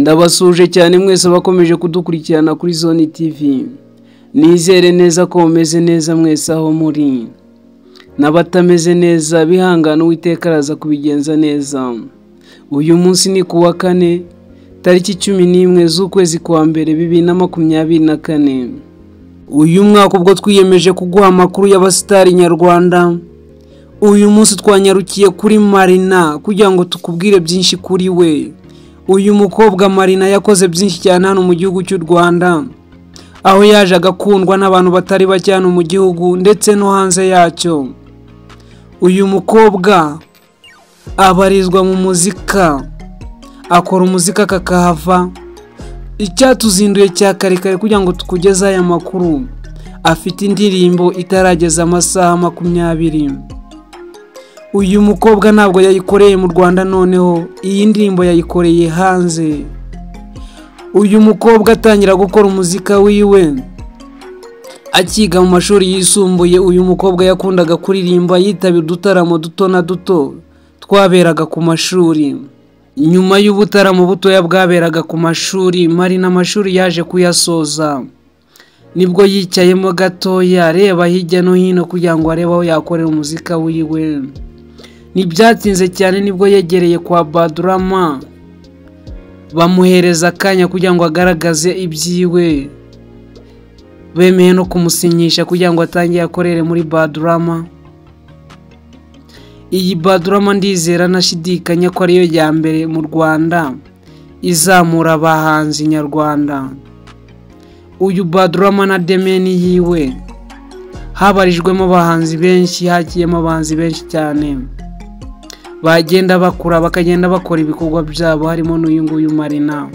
ndabasuje cyane mwese abakomeje kudukurikirana kuri zone tv nizere neza ko mumeze neza mwese aho muri n'abatameze neza bihangana uwiteka araza kubigenza neza uyu munsi ni ku wa kane tariki cumi n'imwe z'ukwezi kwa mbere bibiri na makumyabiri na kane uyu mwaka ubwo twiyemeje kuguha amakuru y'abasitari nyarwanda uyu munsi twanyarukiye kuri marina kugira ngo tukubwire byinshi kuri we uyu mukobwa marina yakoze byinshi cyane hano mu gihugu cy'u rwanda aho yaje agakundwa n'abantu batari bake hano mu gihugu ndetse no hanze yacyo uyu mukobwa abarizwa mu muzika akora umuzika kakahava icyatuzinduye cya kare kare kugira ngo tukugeze aya makuru afite indirimbo itarageza amasaha makumyabiri uyu mukobwa ntabwo yayikoreye mu rwanda noneho iyi ndirimbo yayikoreye hanze uyu mukobwa atangira gukora umuzika wiwe akiga mu mashuri yisumbuye uyu mukobwa yakundaga kuririmba yitabira udutaramo duto na duto twaberaga ku mashuri nyuma y'ubutaramo butoya bwaberaga ku mashuri mari n'amashuri yaje kuyasoza nibwo yicayemo gatoya areba hirya no hino kugira ngo arebe aho yakorera umuzika wiwe ntibyatinze cyane nibwo yegereye kwa badurama bamuhereza akanya kugira ngo agaragaze ibyiwe bemeye no kumusinyisha kugira ngo atange akorere muri badurama iyi badurama ndizera nashidikanya ko ariyo ya mbere mu rwanda izamura abahanzi nyarwanda uyu badurama na demeni yiwe habarijwemo abahanzi benshi hakiyemo abahanzi benshi cyane bagenda bakura bakagenda bakora ibikorwa byabo harimo n'uyu nguyu marina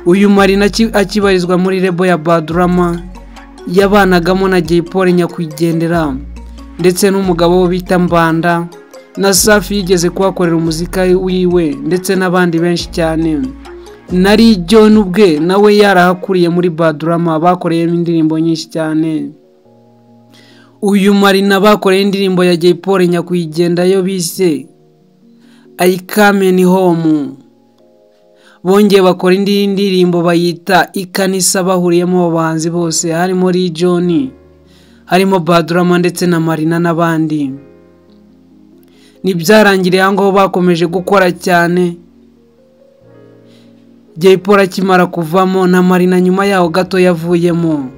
uyu marina aki- akibarizwa muri rebo ya badurama yabanagamo na jay paul nyakwigendera ndetse n'umugabo we bita mbanda na safi yigeze kuhakorera umuzika wiwe ndetse n'abandi benshi cyane nari john ubwe nawe yarahakuriye muri badurama bakoreyemo indirimbo nyinshi cyane uyu marina bakoreye indirimbo ya jay paul nyakwigendera yo bise I come in home bongeye bakora indi ndirimbo bayita ikanisa bahuriyemo abo bahanzi bose harimo Lee John harimo Badurama ndetse na Marina n'abandi ntibyarangiriye aho ngaho bakomeje gukora cyane Jay Polly akimara kuvamo na Marina nyuma yaho gato yavuyemo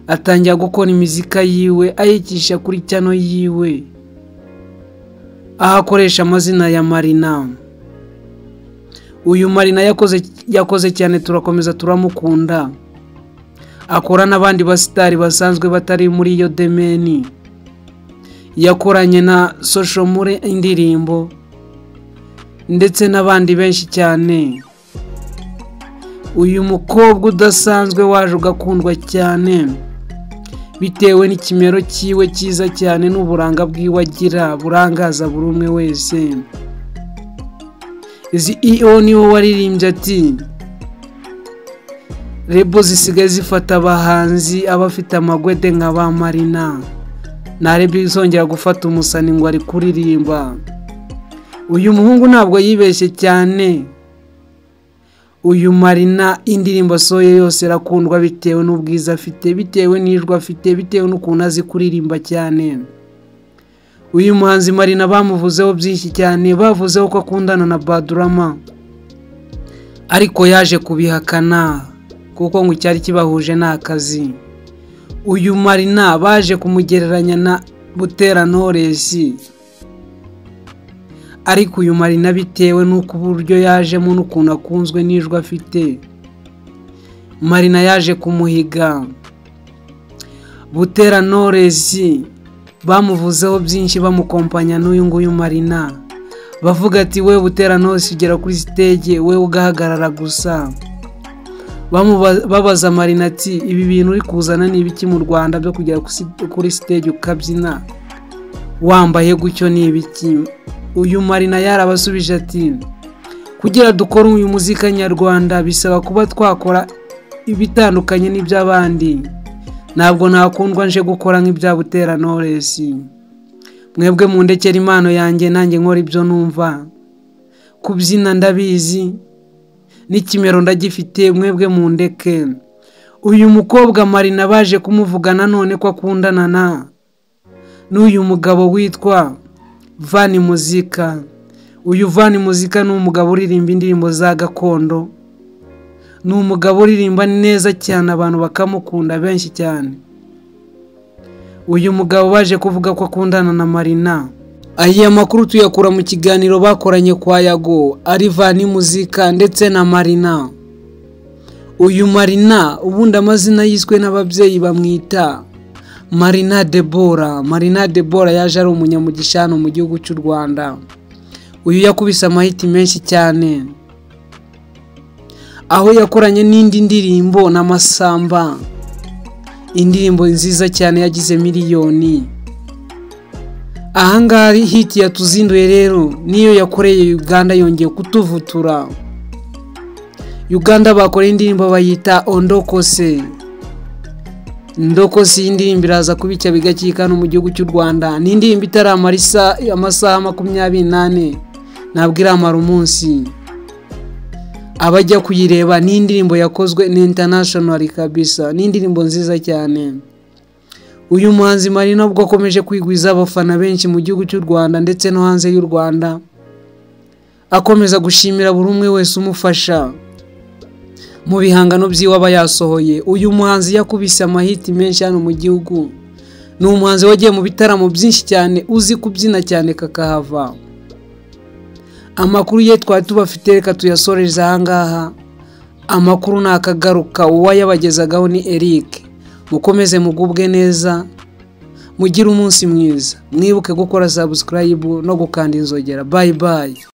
atangira gukora imizika yiwe ayicisha kuri cyano yiwe aho akoresha amazina ya marina uyu marina yakoze yakoze cyane turakomeza turamukunda akora n'abandi basitari basanzwe batari muri iyo demeni yakoranye na sosho muri indirimbo ndetse n'abandi benshi cyane uyu mukobwa udasanzwe waje ugakundwa cyane bitewe n'ikimero cyiwe cyiza cyane n'uburanga bwiwe agira burangaza buri umwe wese izi iyo niwe waririmbye ati rebo zisigaye zifata abahanzi abafite amagwede nka ba marina ntarebe izongera gufata umusani ngo ari kuririmba uyu muhungu ntabwo yibeshye cyane uyu marina indirimbo asohoye yose irakundwa bitewe n'ubwiza afite bitewe n'ijwi afite bitewe n'ukuntu azi kuririmba cyane uyu muhanzi marina bamuvuzeho byinshi cyane bavuzeho ko akundana na badurama ariko yaje kubihakana kuko ngo icyari kibahuje ni akazi uyu marina baje kumugereranya na butera noresi ariko uyu marina bitewe n'uko uburyo yajemo n'ukuntu akunzwe n'ijwi afite marina yaje kumuhiga butera noresi bamuvuzeho byinshi bamukompanya n'uyu nguyu marina bavuga ati we butera noresi ugera kuri sitege we ugahagarara gusa Bamuba- babaza marina ati ibi bintu uri kuzana ni ibiki mu rwanda byo kugera kusi- kuri sitege ukabyina wambaye gutyo ni ibiki uyu marina yarabasubije ati kugira dukore uyu muzika nyarwanda bisaba kuba twakora ibitandukanye n'iby'abandi ntabwo ntakundwa nje gukora nk'ibya butera noresi mwebwe mundekera impano yanjye nanjye nkora ibyo numva kubyina ndabizi n'ikimero ndagifite mwebwe mu ndeke uyu mukobwa marina baje kumuvugana none ko akundana na n'uyu mugabo witwa vani muzika uyu vani muzika ni umugabo uririmba indirimbo za gakondo ni umugabo uririmba neza cyane abantu bakamukunda benshi cyane uyu mugabo baje kuvuga ko akundana na marina aya makuru tuyakura mu kiganiro bakoranye kwa yago arivani muzika ndetse na marina uyu marina ubundi amazina yiswe n'ababyeyi bamwita marina debora marina debora yaje ari umunyamugisha hano mu gihugu cy'u rwanda uyu yakubise amahiti menshi cyane aho yakoranye n'indi ndirimbo n'amasamba indirimbo nziza cyane yagize miliyoni ahangaha hiti yatuzinduye rero niyo yakoreye uganda yongeye kutuvutura uganda bakoreye indirimbo bayita ondokose ndokose iyi ndirimbo iraza kubicya bigakika no mu gihugu cy'u rwanda ni indirimbo itaramara isa- amasaha makumyabiri n'ane ntabwo iramara umunsi abajya kuyireba ni indirimbo yakozwe ni international kabisa ni indirimbo nziza cyane uyu muhanzi marina ubwo akomeje kwigwiza abafana benshi mu gihugu cy'u rwanda ndetse no hanze y'u rwanda akomeza gushimira buri umwe wese umufasha mu bihangano by'iwe aba yasohoye uyu muhanzi yakubise amahiti menshi hano mu gihugu ni umuhanzi wagiye mu bitaramo byinshi cyane uzi kubyina cyane kakahava amakuru ye twari tubafite reka tuyasoreze ahangaha amakuru nakagaruka uwayabagezagaho ni Eric mukomeze mugubwe neza mugire umunsi mwiza mwibuke gukora subscribe no gukanda inzogera bayi bayi